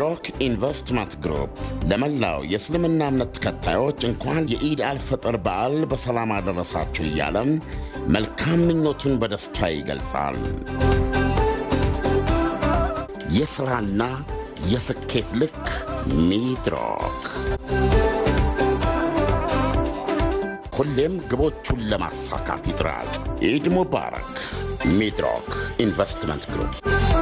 ሚድሮክ ኢንቨስትመንት ግሩፕ ለመላው የእስልምና እምነት ተከታዮች እንኳን የኢድ አልፈጥር በዓል በሰላም አደረሳችሁ እያለም መልካም ምኞቱን በደስታ ይገልጻል። የሥራና የስኬት ልክ ሚድሮክ ሁሌም ግቦቹን ለማሳካት ይጥራል። ኢድ ሙባረክ። ሚድሮክ ኢንቨስትመንት ግሩፕ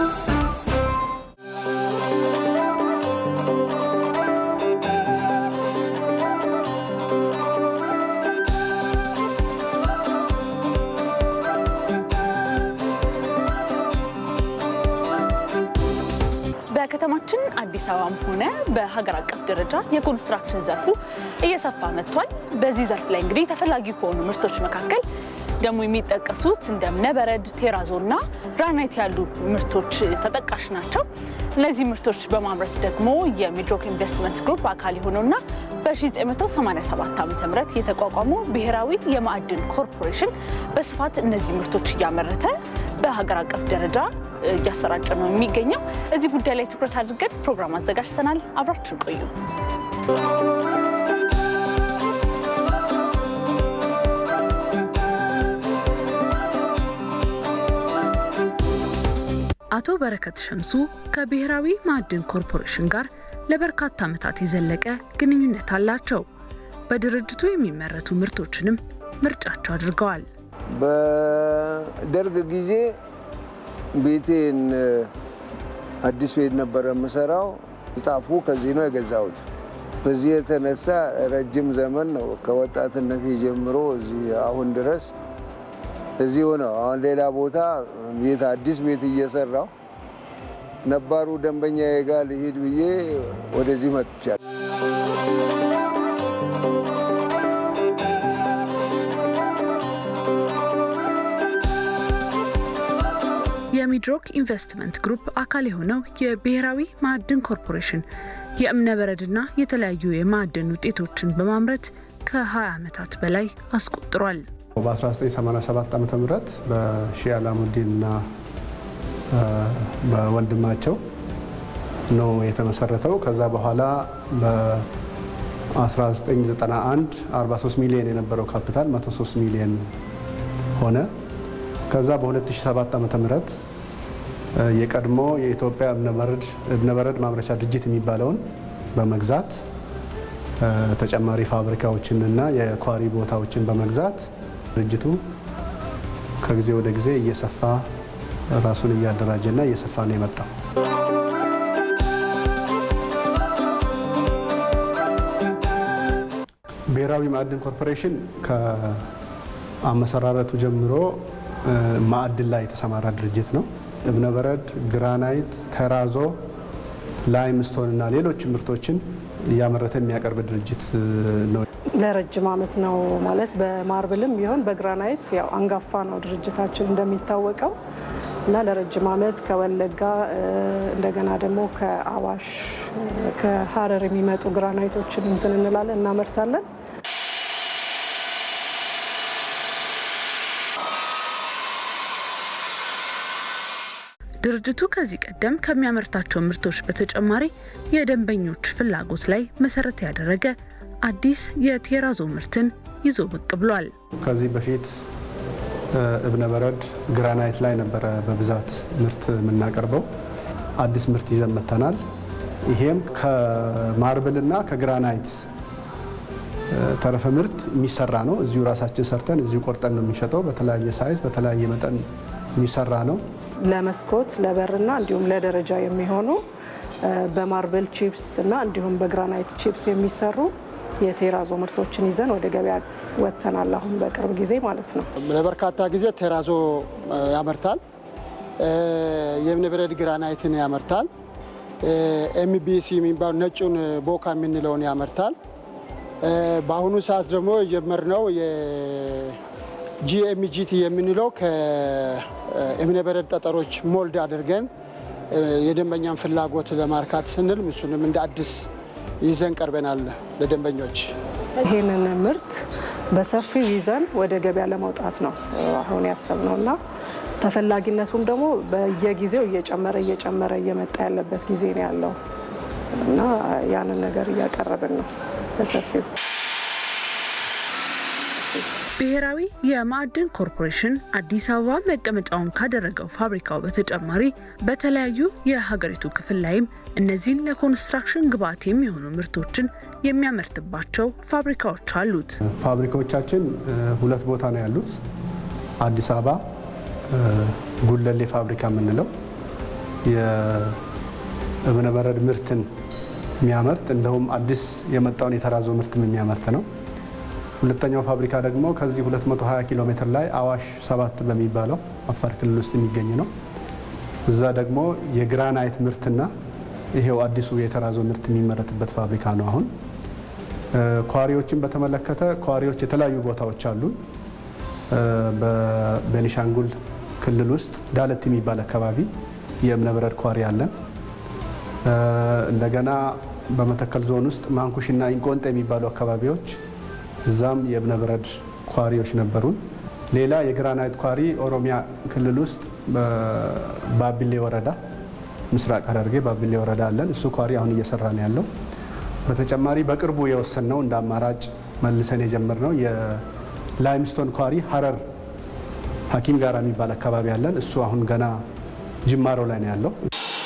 በከተማችን አዲስ አበባም ሆነ በሀገር አቀፍ ደረጃ የኮንስትራክሽን ዘርፉ እየሰፋ መጥቷል። በዚህ ዘርፍ ላይ እንግዲህ ተፈላጊ ከሆኑ ምርቶች መካከል ደግሞ የሚጠቀሱት እንደ እብነበረድ፣ ቴራዞ እና ግራናይት ያሉ ምርቶች ተጠቃሽ ናቸው። እነዚህ ምርቶች በማምረት ደግሞ የሚድሮክ ኢንቨስትመንት ግሩፕ አካል የሆነውና በ1987 ዓ ም የተቋቋመው ብሔራዊ የማዕድን ኮርፖሬሽን በስፋት እነዚህ ምርቶች እያመረተ በሀገር አቀፍ ደረጃ እያሰራጨ ነው የሚገኘው። እዚህ ጉዳይ ላይ ትኩረት አድርገን ፕሮግራም አዘጋጅተናል። አብራችን ቆዩ። አቶ በረከት ሸምሱ ከብሔራዊ ማዕድን ኮርፖሬሽን ጋር ለበርካታ ዓመታት የዘለቀ ግንኙነት አላቸው። በድርጅቱ የሚመረቱ ምርቶችንም ምርጫቸው አድርገዋል። በደርግ ጊዜ ቤቴን አዲስ ቤት ነበረ የምሰራው። ጣፉ ከዚህ ነው የገዛሁት። በዚህ የተነሳ ረጅም ዘመን ነው ከወጣትነት ጀምሮ እዚህ አሁን ድረስ እዚሁ ነው። አሁን ሌላ ቦታ ቤት አዲስ ቤት እየሰራው ነባሩ ደንበኛ ጋር ልሂድ ብዬ ወደዚህ መጥቻለሁ። የሚድሮክ ኢንቨስትመንት ግሩፕ አካል የሆነው የብሔራዊ ማዕድን ኮርፖሬሽን የእብነበረድና የተለያዩ የማዕድን ውጤቶችን በማምረት ከ20 ዓመታት በላይ አስቆጥሯል። በ1987 ዓ ም በሺህ አላሙዲንና በወንድማቸው ነው የተመሰረተው። ከዛ በኋላ በ1991 43 ሚሊዮን የነበረው ካፒታል 103 ሚሊዮን ሆነ። ከዛ በ2007 ዓ ም የቀድሞ የኢትዮጵያ እብነበረድ ማምረቻ ድርጅት የሚባለውን በመግዛት ተጨማሪ ፋብሪካዎችንና የኳሪ ቦታዎችን በመግዛት ድርጅቱ ከጊዜ ወደ ጊዜ እየሰፋ ራሱን እያደራጀና እየሰፋ ነው የመጣው። ብሔራዊ ማዕድን ኮርፖሬሽን ከአመሰራረቱ ጀምሮ ማዕድን ላይ የተሰማራ ድርጅት ነው። እብነበረድ፣ ግራናይት፣ ተራዞ፣ ላይምስቶን እና ሌሎች ምርቶችን እያመረተ የሚያቀርብ ድርጅት ነው። ለረጅም ዓመት ነው ማለት በማርብልም ቢሆን በግራናይት ያው አንጋፋ ነው ድርጅታችን እንደሚታወቀው እና ለረጅም ዓመት ከወለጋ እንደገና ደግሞ ከአዋሽ ከሀረር የሚመጡ ግራናይቶችን እንትን እንላለን እናመርታለን። ድርጅቱ ከዚህ ቀደም ከሚያመርታቸው ምርቶች በተጨማሪ የደንበኞች ፍላጎት ላይ መሰረት ያደረገ አዲስ የቴራዞ ምርትን ይዞ ብቅ ብሏል። ከዚህ በፊት እብነበረድ ግራናይት ላይ ነበረ በብዛት ምርት የምናቀርበው። አዲስ ምርት ይዘን መጥተናል። ይሄም ከማርብልና ከግራናይት ተረፈ ምርት የሚሰራ ነው። እዚሁ ራሳችን ሰርተን እዚሁ ቆርጠን ነው የሚሸጠው። በተለያየ ሳይዝ በተለያየ መጠን የሚሰራ ነው። ለመስኮት ለበርና እንዲሁም ለደረጃ የሚሆኑ በማርብል ቺፕስ እና እንዲሁም በግራናይት ቺፕስ የሚሰሩ የቴራዞ ምርቶችን ይዘን ወደ ገበያ ወጥተናል። አሁን በቅርብ ጊዜ ማለት ነው። ለበርካታ ጊዜ ቴራዞ ያመርታል። የእብነበረድ ግራናይትን ያመርታል። ኤምቢሲ የሚባሉ ነጩን ቦካ የምንለውን ያመርታል። በአሁኑ ሰዓት ደግሞ የጀመርነው ጂኤምጂቲ የምንለው ከእብነበረድ ጠጠሮች ሞልድ አድርገን የደንበኛን ፍላጎት ለማርካት ስንል እሱንም እንደ አዲስ ይዘን ቀርበናል ለደንበኞች። ይህንን ምርት በሰፊው ይዘን ወደ ገበያ ለመውጣት ነው አሁን ያሰብነው እና ተፈላጊነቱም ደግሞ በየጊዜው እየጨመረ እየጨመረ እየመጣ ያለበት ጊዜ ነው ያለው። እና ያንን ነገር እያቀረብን ነው በሰፊው። ብሔራዊ የማዕድን ኮርፖሬሽን አዲስ አበባ መቀመጫውን ካደረገው ፋብሪካው በተጨማሪ በተለያዩ የሀገሪቱ ክፍል ላይም እነዚህን ለኮንስትራክሽን ግብዓት የሚሆኑ ምርቶችን የሚያመርትባቸው ፋብሪካዎች አሉት። ፋብሪካዎቻችን ሁለት ቦታ ነው ያሉት። አዲስ አበባ ጉለሌ ፋብሪካ የምንለው የእብነበረድ ምርትን የሚያመርት እንደውም አዲስ የመጣውን የተራዞ ምርትም የሚያመርት ነው። ሁለተኛው ፋብሪካ ደግሞ ከዚህ 220 ኪሎ ሜትር ላይ አዋሽ ሰባት በሚባለው አፋር ክልል ውስጥ የሚገኝ ነው። እዛ ደግሞ የግራናይት ምርትና ይሄው አዲሱ የተራዞ ምርት የሚመረትበት ፋብሪካ ነው። አሁን ኳሪዎችን በተመለከተ ኳሪዎች የተለያዩ ቦታዎች አሉ። በቤኒሻንጉል ክልል ውስጥ ዳለት የሚባል አካባቢ የእብነበረድ ኳሪ አለን። እንደገና በመተከል ዞን ውስጥ ማንኩሽና ኢንቆንጤ የሚባሉ አካባቢዎች እዛም የእብነበረድ ኳሪዎች ነበሩን። ሌላ የግራናይት ኳሪ ኦሮሚያ ክልል ውስጥ በባቢሌ ወረዳ ምስራቅ ሐረርጌ ባቢሌ ወረዳ አለን። እሱ ኳሪ አሁን እየሰራ ነው ያለው። በተጨማሪ በቅርቡ የወሰንነው እንደ አማራጭ መልሰን የጀመርነው የላይምስቶን ኳሪ ሀረር ሐኪም ጋራ የሚባል አካባቢ አለን። እሱ አሁን ገና ጅማሮ ላይ ነው ያለው።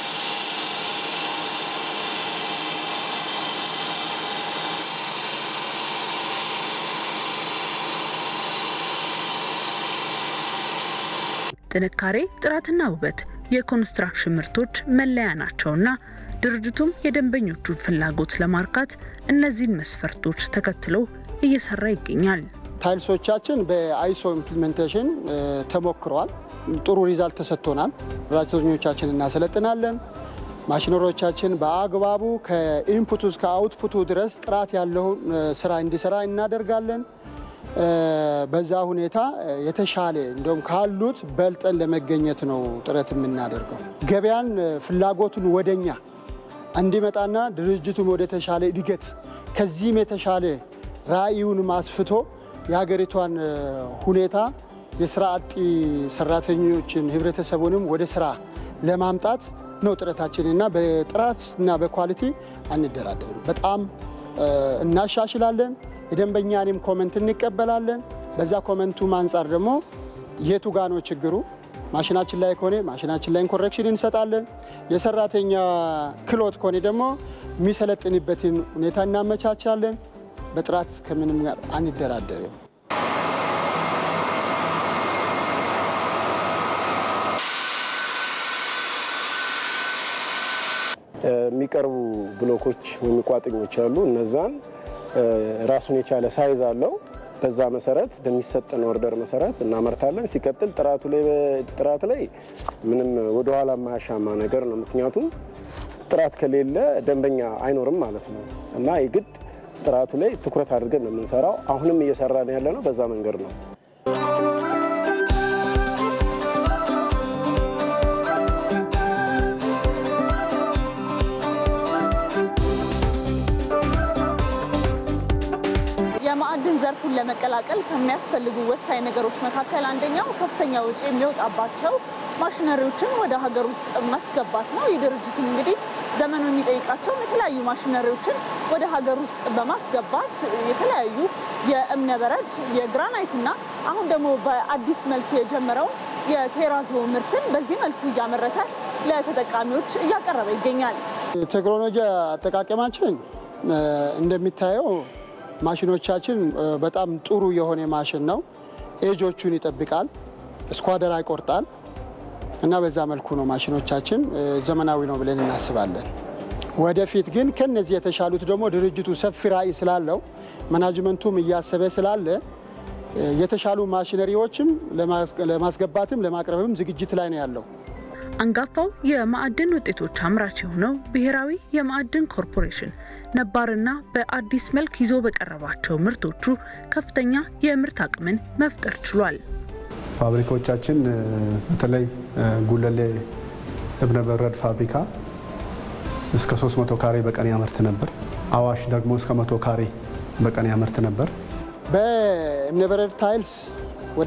ጥንካሬ፣ ጥራትና ውበት የኮንስትራክሽን ምርቶች መለያ ናቸውና ድርጅቱም የደንበኞቹን ፍላጎት ለማርካት እነዚህን መስፈርቶች ተከትሎ እየሰራ ይገኛል። ታይልሶቻችን በአይሶ ኢምፕሊሜንቴሽን ተሞክረዋል። ጥሩ ሪዛልት ተሰጥቶናል። ሰራተኞቻችን እናሰለጥናለን። ማሽነሮቻችን በአግባቡ ከኢንፑቱ እስከ አውትፑቱ ድረስ ጥራት ያለው ስራ እንዲሰራ እናደርጋለን። በዛ ሁኔታ የተሻለ እንደውም ካሉት በልጠን ለመገኘት ነው ጥረት የምናደርገው። ገበያን ፍላጎቱን ወደኛ እንዲመጣና ድርጅቱም ወደ ተሻለ እድገት ከዚህም የተሻለ ራዕዩን ማስፍቶ የሀገሪቷን ሁኔታ የስራ አጥ ሰራተኞችን ህብረተሰቡንም ወደ ስራ ለማምጣት ነው ጥረታችንና በጥራት እና በኳሊቲ አንደራደርም። በጣም እናሻሽላለን። የደንበኛንም ኮመንት እንቀበላለን። በዛ ኮመንቱም አንጻር ደግሞ የቱ ጋ ነው ችግሩ፣ ማሽናችን ላይ ከሆነ ማሽናችን ላይ ኮሬክሽን እንሰጣለን። የሰራተኛ ክሎት ከሆነ ደግሞ የሚሰለጥንበትን ሁኔታ እናመቻቻለን። በጥራት ከምንም ጋር አንደራደርም። የሚቀርቡ ብሎኮች ወይም ቋጥኞች አሉ። እነዛን ራሱን የቻለ ሳይዝ አለው። በዛ መሰረት በሚሰጠን ኦርደር መሰረት እናመርታለን። ሲቀጥል ጥራቱ ላይ ጥራት ላይ ምንም ወደኋላ የማያሻማ ነገር ነው። ምክንያቱም ጥራት ከሌለ ደንበኛ አይኖርም ማለት ነው እና የግድ ጥራቱ ላይ ትኩረት አድርገን ነው የምንሰራው። አሁንም እየሰራን ያለ ነው በዛ መንገድ ነው። የማዕድን ዘርፉን ለመቀላቀል ከሚያስፈልጉ ወሳኝ ነገሮች መካከል አንደኛው ከፍተኛ ወጪ የሚወጣባቸው ማሽነሪዎችን ወደ ሀገር ውስጥ ማስገባት ነው። ይህ ድርጅትም እንግዲህ ዘመኑ የሚጠይቃቸውን የተለያዩ ማሽነሪዎችን ወደ ሀገር ውስጥ በማስገባት የተለያዩ የእብነበረድ የግራናይት እና አሁን ደግሞ በአዲስ መልክ የጀመረውን የቴራዞ ምርትን በዚህ መልኩ እያመረተ ለተጠቃሚዎች እያቀረበ ይገኛል። ቴክኖሎጂ አጠቃቀማችን እንደሚታየው ማሽኖቻችን በጣም ጥሩ የሆነ ማሽን ነው። ኤጆቹን ይጠብቃል፣ ስኳደራ ይቆርጣል እና በዛ መልኩ ነው ማሽኖቻችን ዘመናዊ ነው ብለን እናስባለን። ወደፊት ግን ከነዚህ የተሻሉት ደግሞ ድርጅቱ ሰፊ ራዕይ ስላለው ማናጅመንቱም እያሰበ ስላለ የተሻሉ ማሽነሪዎችም ለማስገባትም ለማቅረብም ዝግጅት ላይ ነው ያለው። አንጋፋው የማዕድን ውጤቶች አምራች የሆነው ብሔራዊ የማዕድን ኮርፖሬሽን ነባርና በአዲስ መልክ ይዞ በቀረባቸው ምርቶቹ ከፍተኛ የምርት አቅምን መፍጠር ችሏል። ፋብሪካዎቻችን በተለይ ጉለሌ እብነበረድ ፋብሪካ እስከ 300 ካሬ በቀን ያመርት ነበር። አዋሽ ደግሞ እስከ 100 ካሬ በቀን ያመርት ነበር። በእብነበረድ ታይልስ ወደ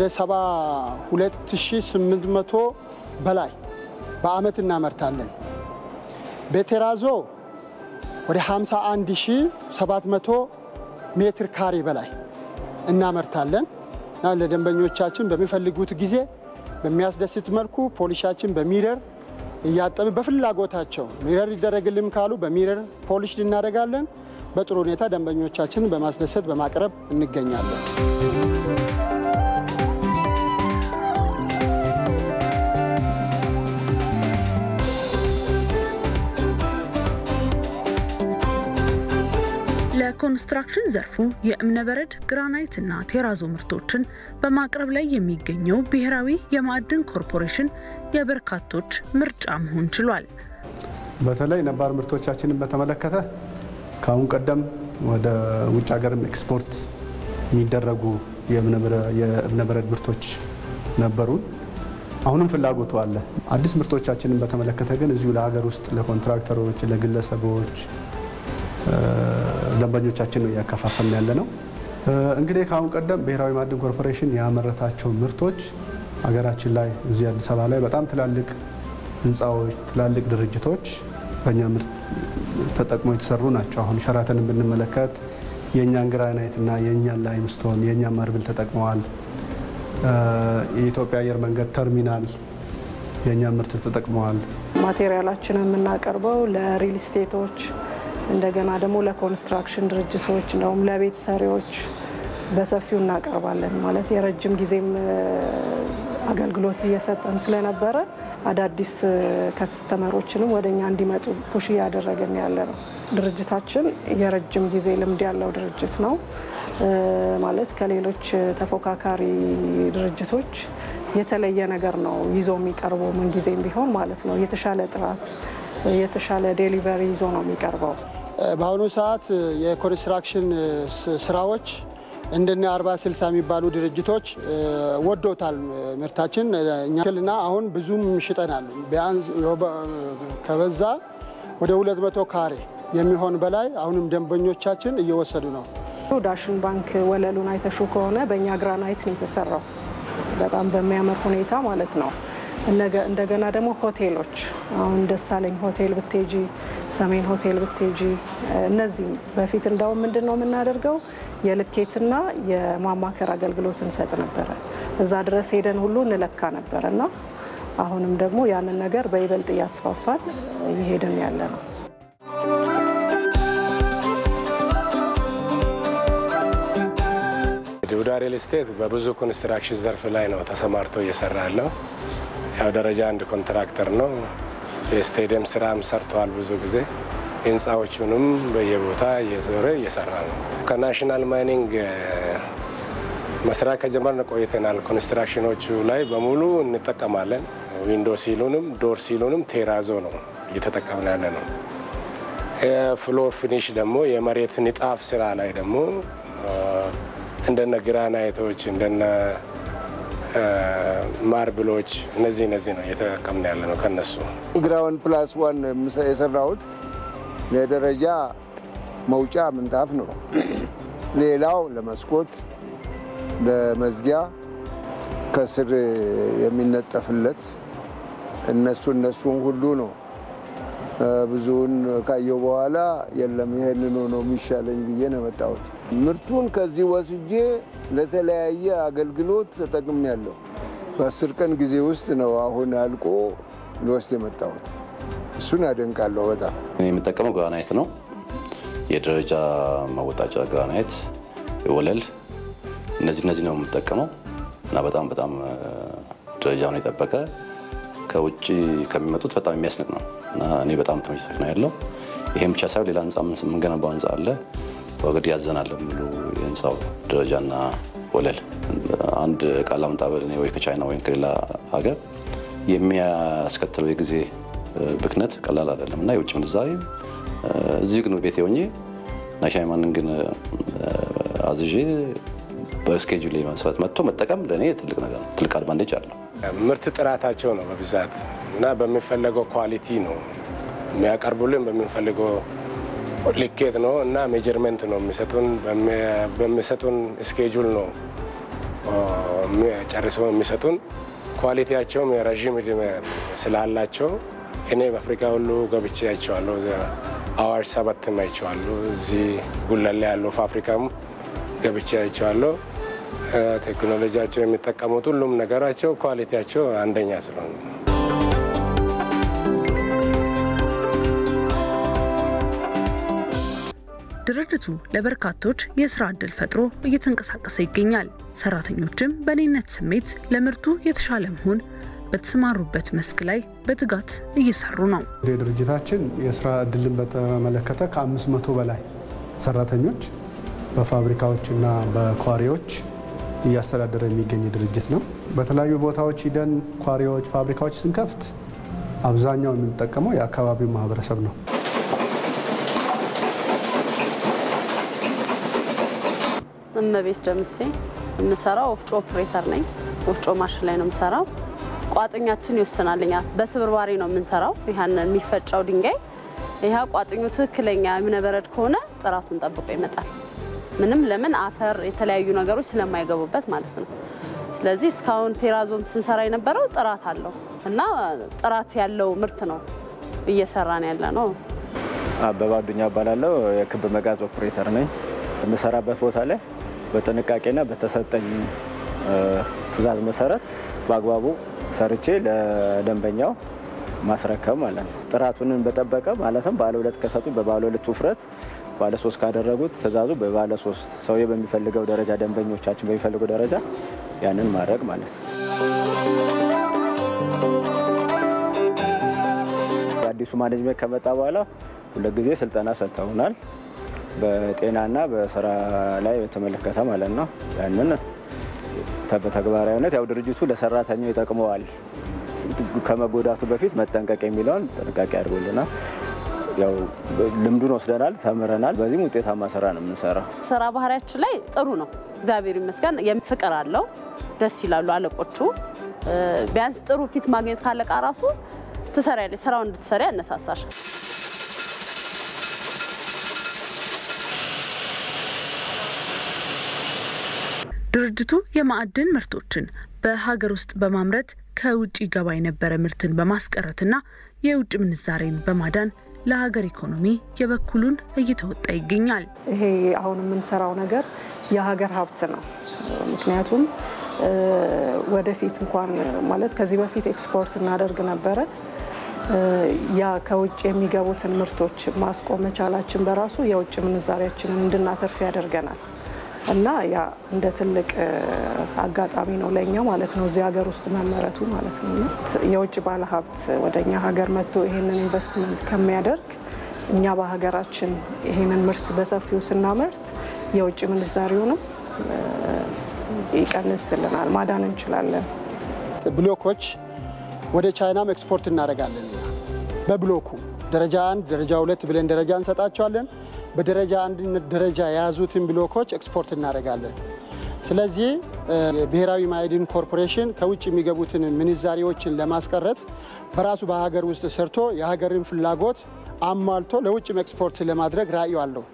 72800 በላይ በአመት እናመርታለን። በቴራዞ ወደ 51700 ሜትር ካሬ በላይ እናመርታለን እና ለደንበኞቻችን በሚፈልጉት ጊዜ በሚያስደስት መልኩ ፖሊሻችን በሚረር እያጠብን በፍላጎታቸው ሚረር ይደረግልም ካሉ በሚረር ፖሊሽ እናደርጋለን። በጥሩ ሁኔታ ደንበኞቻችንን በማስደሰት በማቅረብ እንገኛለን። ለኮንስትራክሽን ዘርፉ የእብነበረድ ግራናይት እና ቴራዞ ምርቶችን በማቅረብ ላይ የሚገኘው ብሔራዊ የማዕድን ኮርፖሬሽን የበርካቶች ምርጫ መሆን ችሏል። በተለይ ነባር ምርቶቻችንን በተመለከተ ከአሁን ቀደም ወደ ውጭ ሀገርም ኤክስፖርት የሚደረጉ የእብነበረድ ምርቶች ነበሩን። አሁንም ፍላጎቱ አለ። አዲስ ምርቶቻችንን በተመለከተ ግን እዚሁ ለሀገር ውስጥ ለኮንትራክተሮች፣ ለግለሰቦች ደንበኞቻችን ነው እያከፋፈልን ያለ ነው። እንግዲህ ከአሁን ቀደም ብሔራዊ ማዕድን ኮርፖሬሽን ያመረታቸው ምርቶች ሀገራችን ላይ እዚህ አዲስ አበባ ላይ በጣም ትላልቅ ህንፃዎች፣ ትላልቅ ድርጅቶች በእኛ ምርት ተጠቅሞ የተሰሩ ናቸው። አሁን ሸራተንን ብንመለከት የእኛን ግራናይት እና የእኛን ላይምስቶን የእኛን ማርብል ተጠቅመዋል። የኢትዮጵያ አየር መንገድ ተርሚናል የእኛን ምርት ተጠቅመዋል። ማቴሪያላችንን የምናቀርበው ለሪል ስቴቶች እንደገና ደግሞ ለኮንስትራክሽን ድርጅቶች እንደውም ለቤት ሰሪዎች በሰፊው እናቀርባለን። ማለት የረጅም ጊዜም አገልግሎት እየሰጠን ስለነበረ አዳዲስ ከስተመሮችንም ወደ እኛ እንዲመጡ ፑሽ እያደረግን ያለ ነው። ድርጅታችን የረጅም ጊዜ ልምድ ያለው ድርጅት ነው። ማለት ከሌሎች ተፎካካሪ ድርጅቶች የተለየ ነገር ነው ይዞ የሚቀርበው ምንጊዜም ቢሆን ማለት ነው። የተሻለ ጥራት የተሻለ ዴሊቨሪ ይዞ ነው የሚቀርበው። በአሁኑ ሰዓት የኮንስትራክሽን ስራዎች እንደነ አርባ ስልሳ የሚባሉ ድርጅቶች ወዶታል ምርታችን እኛና አሁን ብዙም ሽጠናል። ቢያንስ ከበዛ ወደ 200 ካሬ የሚሆን በላይ አሁንም ደንበኞቻችን እየወሰዱ ነው። ዳሽን ባንክ ወለሉን አይተሹ ከሆነ በእኛ ግራናይት ነው የተሰራው በጣም በሚያምር ሁኔታ ማለት ነው። እንደገና ደግሞ ሆቴሎች አሁን ደሳለኝ ሆቴል ብቴጂ፣ ሰሜን ሆቴል ብቴጂ እነዚህም በፊት እንዳውም ምንድን ነው የምናደርገው የልኬትና የማማከር አገልግሎት እንሰጥ ነበረ። እዛ ድረስ ሄደን ሁሉ እንለካ ነበረ እና አሁንም ደግሞ ያንን ነገር በይበልጥ እያስፋፋን እየሄድን ያለ ነው። ዱዳ ሪል ስቴት በብዙ ኮንስትራክሽን ዘርፍ ላይ ነው ተሰማርቶ እየሰራ ያለው። ያው ደረጃ አንድ ኮንትራክተር ነው። የስቴዲየም ስራም ሰርተዋል። ብዙ ጊዜ ህንፃዎቹንም በየቦታ እየዞረ እየሰራ ነው። ከናሽናል ማይኒንግ መስራት ከጀመርን ቆይተናል። ኮንስትራክሽኖቹ ላይ በሙሉ እንጠቀማለን። ዊንዶ ሲሉንም ዶር ሲሉንም ቴራዞ ነው እየተጠቀምን ያለ ነው። ፍሎር ፊኒሽ ደግሞ የመሬት ንጣፍ ስራ ላይ ደግሞ እንደነ ግራናይቶች እንደነ ማርብሎች እነዚህ እነዚህ ነው እየተጠቀምን ያለ ነው። ከነሱ ግራውንድ ፕላስ ዋን የሰራሁት ለደረጃ መውጫ ምንጣፍ ነው። ሌላው ለመስኮት፣ ለመዝጊያ ከስር የሚነጠፍለት እነሱ እነሱን ሁሉ ነው። ብዙውን ካየው በኋላ የለም ይሄንኑ ነው የሚሻለኝ ብዬ ነው የመጣሁት። ምርቱን ከዚህ ወስጄ ለተለያየ አገልግሎት ተጠቅሜያለሁ። በአስር ቀን ጊዜ ውስጥ ነው አሁን አልቆ ልወስድ የመጣሁት። እሱን አደንቃለሁ በጣም። የምጠቀመው ግራናይት ነው። የደረጃ መወጣጫ ግራናይት፣ ወለል፣ እነዚህ እነዚህ ነው የምጠቀመው እና በጣም በጣም ደረጃውን የጠበቀ ከውጭ ከሚመጡት በጣም የሚያስንቅ ነው እና እኔ በጣም ተመችቶኝ ነው ያለው። ይሄም ብቻ ሳይሆን ሌላ ህንፃ የምንገነባው ህንፃ አለ ወገድ ያዘናል ሙሉ የህንፃው ደረጃና ወለል። አንድ እቃ ላምጣ በል እኔ ወይ ከቻይና ወይም ከሌላ ሀገር የሚያስከትለው የጊዜ ብክነት ቀላል አይደለም እና የውጭ ምንዛሬ እዚህ ግን ቤቴ ሆኜ ናሻይማንን ግን አዝዤ በስኬጁል መሰረት መጥቶ መጠቀም ለእኔ ትልቅ ነገር ነው። ትልቅ አድቫንቴጅ አለው። ምርት ጥራታቸው ነው በብዛት እና በሚፈለገው ኳሊቲ ነው የሚያቀርቡልን በሚፈልገው ልኬት ነው እና ሜጀርመንት ነው የሚሰጡን። በሚሰጡን ስኬጁል ነው ጨርሰው የሚሰጡን። ኳሊቲያቸውም የረዥም ዕድሜ ስላላቸው እኔ በአፍሪካ ሁሉ ገብቼ አይቼዋለሁ። አዋሽ ሰበትም አይቼዋለሁ። እዚህ ጉለሌ ያለው ፋብሪካም ገብቼ አይቼዋለሁ። ቴክኖሎጂያቸው የሚጠቀሙት ሁሉም ነገራቸው ኳሊቲያቸው አንደኛ ስለሆነ ድርጅቱ ለበርካቶች የስራ ዕድል ፈጥሮ እየተንቀሳቀሰ ይገኛል። ሰራተኞችም በእኔነት ስሜት ለምርቱ የተሻለ መሆን በተሰማሩበት መስክ ላይ በትጋት እየሰሩ ነው። እንደ ድርጅታችን የስራ እድልን በተመለከተ ከአምስት መቶ በላይ ሰራተኞች በፋብሪካዎችና በኳሪዎች እያስተዳደረ የሚገኝ ድርጅት ነው። በተለያዩ ቦታዎች ሂደን ኳሪዎች፣ ፋብሪካዎች ስንከፍት አብዛኛው የምንጠቀመው የአካባቢው ማህበረሰብ ነው። እመቤት ደምሴ የምሰራው ወፍጮ ኦፕሬተር ነኝ። ወፍጮ ማሽን ላይ ነው የምሰራው። ቋጥኛችን ይወስናልኛል። በስብርባሪ ነው የምንሰራው። ይህንን የሚፈጨው ድንጋይ ይህ ቋጥኙ ትክክለኛ እብነበረድ ከሆነ ጥራቱን ጠብቆ ይመጣል። ምንም ለምን አፈር፣ የተለያዩ ነገሮች ስለማይገቡበት ማለት ነው። ስለዚህ እስካሁን ቴራዞም ስንሰራ የነበረው ጥራት አለው እና ጥራት ያለው ምርት ነው እየሰራን ያለ ነው። አበባ አዱኛ እባላለሁ። የክብ መጋዝ ኦፕሬተር ነኝ። የምሰራበት ቦታ ላይ በጥንቃቄና በተሰጠኝ ትዕዛዝ መሰረት በአግባቡ ሰርቼ ለደንበኛው ማስረከብ ማለት ነው። ጥራቱንን በጠበቀ ማለትም ባለ ሁለት ከሰጡ በባለ ሁለት ውፍረት፣ ባለ ሶስት ካደረጉት ትዕዛዙ በባለ ሶስት ሰውዬ በሚፈልገው ደረጃ ደንበኞቻችን በሚፈልገው ደረጃ ያንን ማድረግ ማለት ነው። አዲሱ ማኔጅመንት ከመጣ በኋላ ሁለት ጊዜ ስልጠና ሰጥተውናል። በጤናና በስራ ላይ በተመለከተ ማለት ነው። ያንን በተግባራዊነት ያው ድርጅቱ ለሰራተኛው ይጠቅመዋል ከመጎዳቱ በፊት መጠንቀቅ የሚለውን ጥንቃቄ አድርጎልናል። ያው ልምዱን ወስደናል፣ ተምረናል። በዚህም ውጤታማ ስራ ነው የምንሰራው። ስራ ባህሪያችን ላይ ጥሩ ነው፣ እግዚአብሔር ይመስገን። ፍቅር አለው፣ ደስ ይላሉ አለቆቹ። ቢያንስ ጥሩ ፊት ማግኘት ካለቃ ራሱ ትሰሪያለሽ፣ ስራውን እንድትሰሪ ያነሳሳሽ። ድርጅቱ የማዕድን ምርቶችን በሀገር ውስጥ በማምረት ከውጭ ገባ የነበረ ምርትን በማስቀረትና የውጭ ምንዛሬን በማዳን ለሀገር ኢኮኖሚ የበኩሉን እየተወጣ ይገኛል። ይሄ አሁን የምንሰራው ነገር የሀገር ሀብት ነው። ምክንያቱም ወደፊት እንኳን ማለት ከዚህ በፊት ኤክስፖርት እናደርግ ነበረ። ያ ከውጭ የሚገቡትን ምርቶች ማስቆም መቻላችን በራሱ የውጭ ምንዛሪያችንን እንድናተርፍ ያደርገናል እና ያ እንደ ትልቅ አጋጣሚ ነው ለእኛ ማለት ነው፣ እዚህ ሀገር ውስጥ መመረቱ ማለት ነው። የውጭ ባለሀብት ወደ እኛ ሀገር መጥቶ ይሄንን ኢንቨስትመንት ከሚያደርግ እኛ በሀገራችን ይሄንን ምርት በሰፊው ስናመርት የውጭ ምንዛሪውንም ይቀንስልናል፣ ማዳን እንችላለን። ብሎኮች ወደ ቻይናም ኤክስፖርት እናደርጋለን። በብሎኩ ደረጃ አንድ፣ ደረጃ ሁለት ብለን ደረጃ እንሰጣቸዋለን። በደረጃ አንድነት ደረጃ የያዙትን ብሎኮች ኤክስፖርት እናደርጋለን። ስለዚህ የብሔራዊ ማዕድን ኮርፖሬሽን ከውጭ የሚገቡትን ምንዛሪዎችን ለማስቀረት በራሱ በሀገር ውስጥ ሰርቶ የሀገርን ፍላጎት አሟልቶ ለውጭም ኤክስፖርት ለማድረግ ራዕዩ አለው።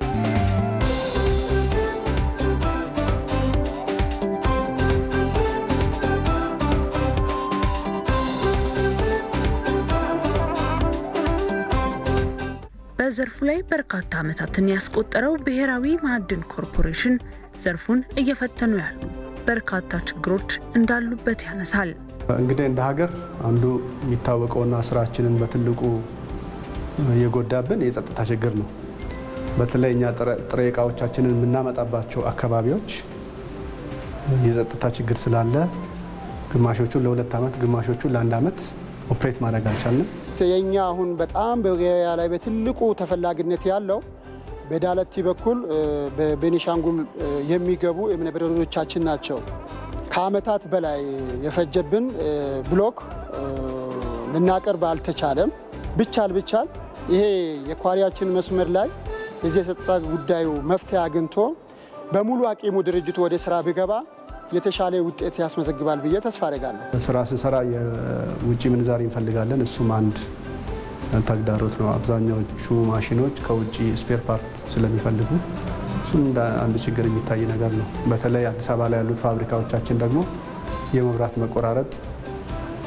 በዘርፉ ላይ በርካታ ዓመታትን ያስቆጠረው ብሔራዊ ማዕድን ኮርፖሬሽን ዘርፉን እየፈተኑ ያሉ በርካታ ችግሮች እንዳሉበት ያነሳል። እንግዲህ እንደ ሀገር አንዱ የሚታወቀውና ስራችንን በትልቁ የጎዳብን የጸጥታ ችግር ነው። በተለይ እኛ ጥሬ እቃዎቻችንን የምናመጣባቸው አካባቢዎች የጸጥታ ችግር ስላለ ግማሾቹን ለሁለት ዓመት ግማሾቹን ለአንድ ዓመት ኦፕሬት ማድረግ አልቻልንም። የኛ አሁን በጣም በገበያ ላይ በትልቁ ተፈላጊነት ያለው በዳለቲ በኩል በቤኒሻንጉል የሚገቡ እብነበረዶቻችን ናቸው። ከዓመታት በላይ የፈጀብን ብሎክ ልናቀርብ አልተቻለም። ብቻል ብቻል ይሄ የኳሪያችን መስመር ላይ የዚህ የጸጥታ ጉዳዩ መፍትሄ አግኝቶ በሙሉ አቂሙ ድርጅቱ ወደ ስራ ቢገባ የተሻለ ውጤት ያስመዘግባል ብዬ ተስፋ አደርጋለሁ። ስራ ስንሰራ የውጭ ምንዛሪ እንፈልጋለን። እሱም አንድ ተግዳሮት ነው። አብዛኛዎቹ ማሽኖች ከውጭ ስፔር ፓርት ስለሚፈልጉ እሱም እንደ አንድ ችግር የሚታይ ነገር ነው። በተለይ አዲስ አበባ ላይ ያሉት ፋብሪካዎቻችን ደግሞ የመብራት መቆራረጥ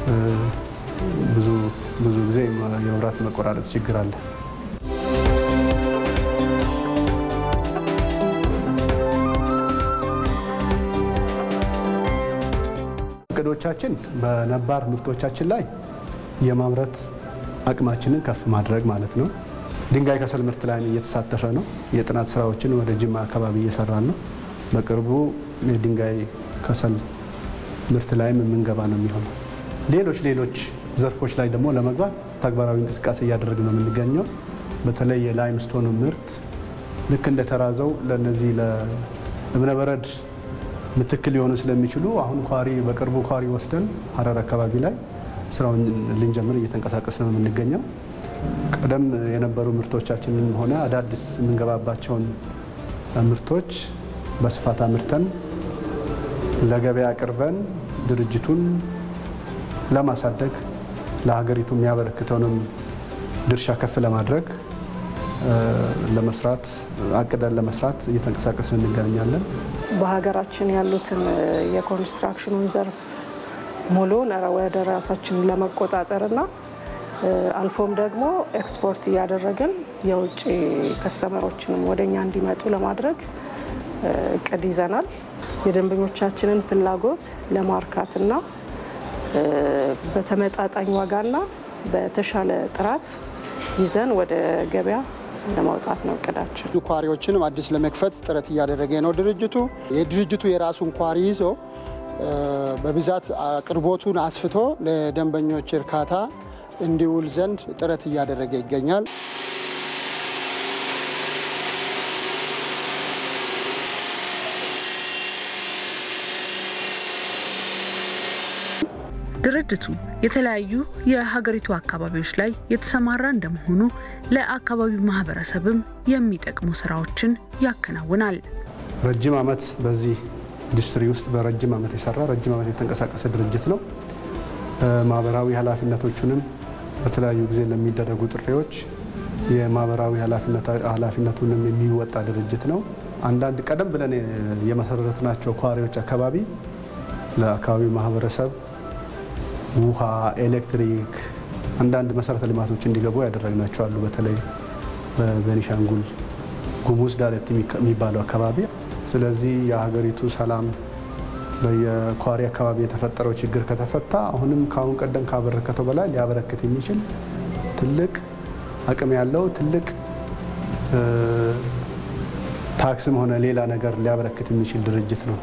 ብዙ ብዙ ጊዜ የመብራት መቆራረጥ ችግር አለ። እቅዶቻችን በነባር ምርቶቻችን ላይ የማምረት አቅማችንን ከፍ ማድረግ ማለት ነው። ድንጋይ ከሰል ምርት ላይ እየተሳተፈ ነው። የጥናት ስራዎችን ወደ ጅማ አካባቢ እየሰራን ነው። በቅርቡ የድንጋይ ከሰል ምርት ላይም የምንገባ ነው የሚሆነው። ሌሎች ሌሎች ዘርፎች ላይ ደግሞ ለመግባት ተግባራዊ እንቅስቃሴ እያደረግን ነው የምንገኘው። በተለይ የላይምስቶን ምርት ልክ እንደተራዘው ለነዚህ ለእብነበረድ ምትክል ሊሆኑ ስለሚችሉ አሁን ኳሪ በቅርቡ ኳሪ ወስደን ሀረር አካባቢ ላይ ስራውን ልንጀምር እየተንቀሳቀስ ነው የምንገኘው። ቀደም የነበሩ ምርቶቻችንን ሆነ አዳዲስ የምንገባባቸውን ምርቶች በስፋት አምርተን ለገበያ አቅርበን ድርጅቱን ለማሳደግ ለሀገሪቱ የሚያበረክተውንም ድርሻ ከፍ ለማድረግ ለመስራት አቅደን ለመስራት እየተንቀሳቀስን እንገኛለን። በሀገራችን ያሉትን የኮንስትራክሽኑን ዘርፍ ሙሉን ወደ ራሳችን ለመቆጣጠርና አልፎም ደግሞ ኤክስፖርት እያደረግን የውጭ ከስተመሮችንም ወደኛ እንዲመጡ ለማድረግ እቅድ ይዘናል። የደንበኞቻችንን ፍላጎት ለማርካትና በተመጣጣኝ ዋጋና በተሻለ ጥራት ይዘን ወደ ገበያ ለማውጣት ነው እቅዳችን። ኳሪዎችንም አዲስ ለመክፈት ጥረት እያደረገ ነው ድርጅቱ። የድርጅቱ የራሱን ኳሪ ይዞ በብዛት አቅርቦቱን አስፍቶ ለደንበኞች እርካታ እንዲውል ዘንድ ጥረት እያደረገ ይገኛል። ድርጅቱ የተለያዩ የሀገሪቱ አካባቢዎች ላይ የተሰማራ እንደመሆኑ ለአካባቢው ማህበረሰብም የሚጠቅሙ ስራዎችን ያከናውናል። ረጅም ዓመት በዚህ ኢንዱስትሪ ውስጥ በረጅም ዓመት የሰራ ረጅም ዓመት የተንቀሳቀሰ ድርጅት ነው። ማህበራዊ ኃላፊነቶቹንም በተለያዩ ጊዜ ለሚደረጉ ጥሪዎች የማህበራዊ ኃላፊነቱንም የሚወጣ ድርጅት ነው። አንዳንድ ቀደም ብለን የመሰረትናቸው ኳሪዎች አካባቢ ለአካባቢው ማህበረሰብ ውሃ፣ ኤሌክትሪክ፣ አንዳንድ መሰረተ ልማቶች እንዲገቡ ያደረግናቸው አሉ። በተለይ በቤኒሻንጉል ጉሙዝ ዳለት የሚባለው አካባቢ። ስለዚህ የሀገሪቱ ሰላም በየኳሪ አካባቢ የተፈጠረው ችግር ከተፈታ አሁንም ከአሁን ቀደም ካበረከተው በላይ ሊያበረክት የሚችል ትልቅ አቅም ያለው ትልቅ ታክስም ሆነ ሌላ ነገር ሊያበረክት የሚችል ድርጅት ነው።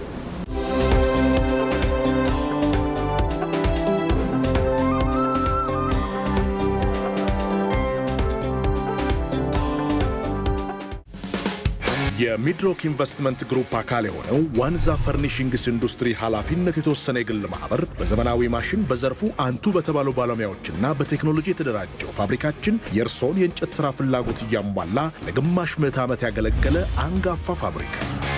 የሚድሮክ ኢንቨስትመንት ግሩፕ አካል የሆነው ዋንዛ ፈርኒሽንግስ ኢንዱስትሪ ኃላፊነት የተወሰነ የግል ማህበር በዘመናዊ ማሽን በዘርፉ አንቱ በተባሉ ባለሙያዎችና በቴክኖሎጂ የተደራጀው ፋብሪካችን የእርስዎን የእንጨት ሥራ ፍላጎት እያሟላ ለግማሽ ምዕት ዓመት ያገለገለ አንጋፋ ፋብሪካ።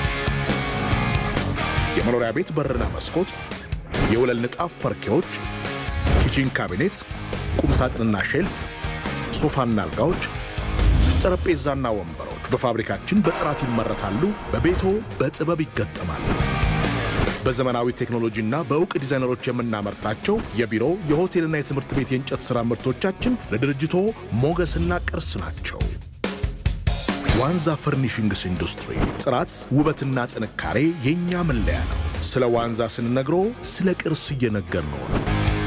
የመኖሪያ ቤት በርና መስኮት፣ የወለል ንጣፍ ፐርኬዎች፣ ኪችን ካቢኔት፣ ቁምሳጥንና ሼልፍ፣ ሶፋና አልጋዎች፣ ጠረጴዛና ወንበሮች በፋብሪካችን በጥራት ይመረታሉ። በቤቶ በጥበብ ይገጠማሉ። በዘመናዊ ቴክኖሎጂና በእውቅ ዲዛይነሮች የምናመርታቸው የቢሮ የሆቴልና የትምህርት ቤት የእንጨት ሥራ ምርቶቻችን ለድርጅቶ ሞገስና ቅርስ ናቸው። ዋንዛ ፈርኒሽንግስ ኢንዱስትሪ ጥራት፣ ውበትና ጥንካሬ የእኛ መለያ ነው። ስለ ዋንዛ ስንነግሮ ስለ ቅርስ እየነገርነው ነው።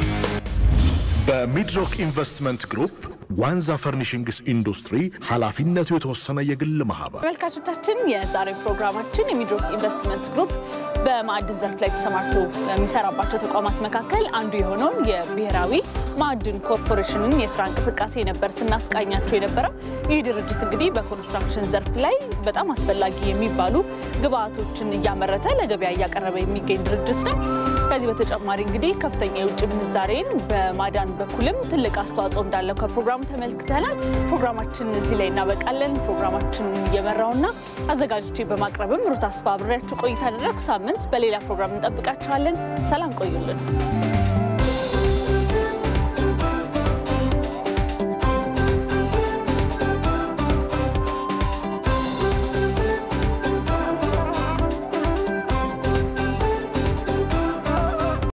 በሚድሮክ ኢንቨስትመንት ግሩፕ ዋንዛ ፈርኒሽንግስ ኢንዱስትሪ ኃላፊነቱ የተወሰነ የግል ማህበር። ተመልካቾቻችን የዛሬ ፕሮግራማችን የሚድሮክ ኢንቨስትመንት ግሩፕ በማዕድን ዘርፍ ላይ ተሰማርቶ የሚሰራባቸው ተቋማት መካከል አንዱ የሆነውን የብሔራዊ ማዕድን ኮርፖሬሽንን የስራ እንቅስቃሴ ነበር ስናስቃኛቸው የነበረው። ይህ ድርጅት እንግዲህ በኮንስትራክሽን ዘርፍ ላይ በጣም አስፈላጊ የሚባሉ ግብአቶችን እያመረተ ለገበያ እያቀረበ የሚገኝ ድርጅት ነው። ከዚህ በተጨማሪ እንግዲህ ከፍተኛ የውጭ ምንዛሬን በማዳን በኩልም ትልቅ አስተዋጽኦ እንዳለው ከፕሮግራሙ ተመልክተናል። ፕሮግራማችን እዚህ ላይ እናበቃለን። ፕሮግራማችን እየመራውና አዘጋጆቼ በማቅረብም ሩት አስፋ አብሬያችሁ ቆይታ አደረግኩ። ሳምንት በሌላ ፕሮግራም እንጠብቃችኋለን። ሰላም ቆዩልን።